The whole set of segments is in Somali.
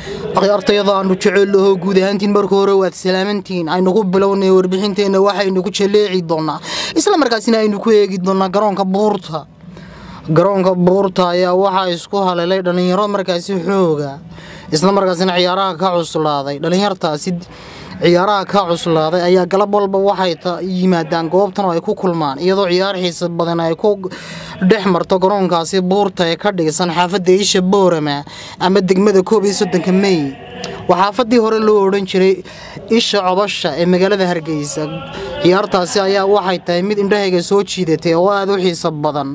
akhyaartayada aanu jeceellaho guud ahaantiin marka hore waad salaamantiin aynu ku bilownay warbixinteenna waxaynu ku jaleeci doonaa isla markaasina aynu ku eegi doonaa garoonka buurta garoonka buurta ayaa waxaa isku haleelay dhallinyaro markaasi xooga isla markaasina ciyaaraha ka cuslaaday dhallinyartaasi ciyaaraha ka cuslaaday ayaa galab walba waxay yimaadaan goobtan oo ay ku kulmaan iyadoo ciyaar xiisa badan ay ku dhex marto garoonkaasi buurta ee ka dhigsan xaafadda isha boorama ama degmada koob iyo soddonka mey waa xaafadii hore loo odhan jiray isha cobasha ee magaalada hargeysa ciyaartaasi ayaa waxay tahay mid indhahayga soo jiidatay oo aada u xiiso badan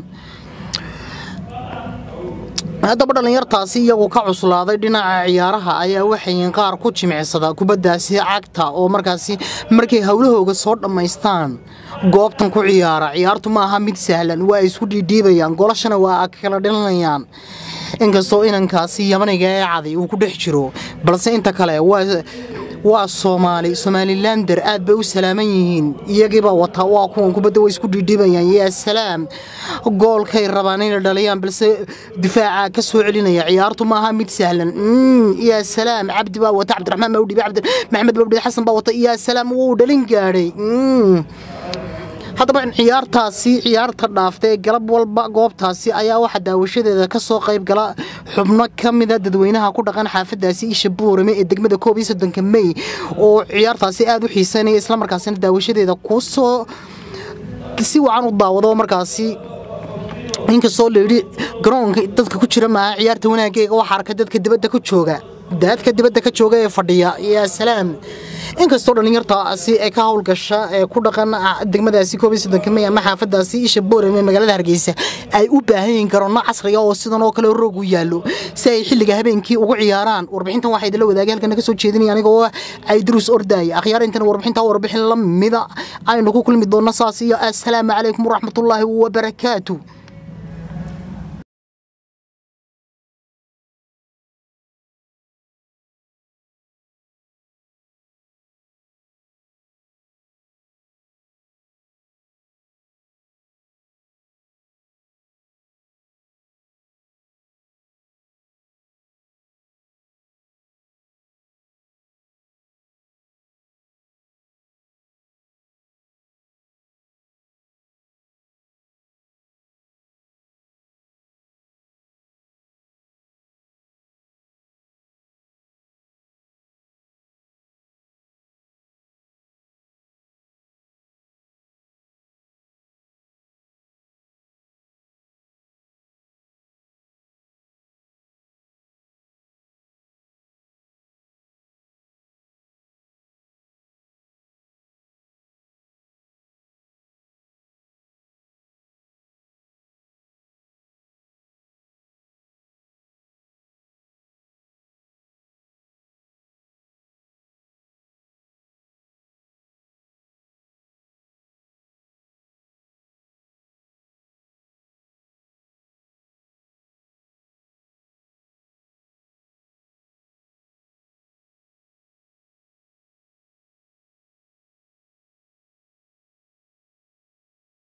haddaba dhallinyartaasi iyagu ka cuslaaday dhinaca ciyaaraha ayaa waxayin qaar ku jimicsada kubaddaasi cagta oo markaasi markay howlahooga soo dhammaystaan goobtan ku ciyaara ciyaartu ma aha mid sahlan waa ay isku dhiidhiibayaan golashana waa kala dhilanayaan inkastoo inankaasi yamaniga ee caday uu ku dhex jiro balse inta kale waa soomaali somalilander aad bay u salaaman yihiin iyagiiba wataa waa kuwan kubadda way isku dhiidhiibayaan yaa salaam goolkay rabaan inay dhaliyaan balse difaaca ka soo celinaya ciyaartu maaha mid sahlan yaa salaam cabdi baa wata cabdiraxmaan baa u dhiibay maxamed baa u dhiibay xasan baa wata yaa salaam wuu dhalin gaadhay haddaba ciyaartaasi ciyaarta dhaafta ee galab walba goobtaasi ayaa waxaa daawashadeeda ka soo qayb gala xubno ka mida dadweynaha ku dhaqan xaafadaasi isha buurame ee degmada koob iyo soddonka mey oo ciyaartaasi aada u xiisanaya islamarkaasina daawashadeeda kusoo si wacan u daawado markaasi inkastoo layidhi garoonka dadka ku jira maaha ciyaarta wanaaggeega waxaa arka dadka dibadda ku jooga daadka dibadda ka jooga ee fadhiya yaa salaam inkastoo dhallinyartaasi ee ka howlgasha ee ku dhaqan degmadaasi koob iyo soddonka mey ama xaafadaasi isha boorame ee magaalada hargeysa ay u baahan yihiin garoonno casriga oo sidan oo kale roog u yaallo si ay xilliga habeenkii ugu ciyaaraan warbixintan waxaa idinla wadaagay halkan naga soo jeedinaya anigoo cayduruus ordaaya akhyaar intan warbixintaa warbixin la mida aynu ku kulmi doonno saas iyo assalaamu calaykum waraxmatullaahi wabarakaatu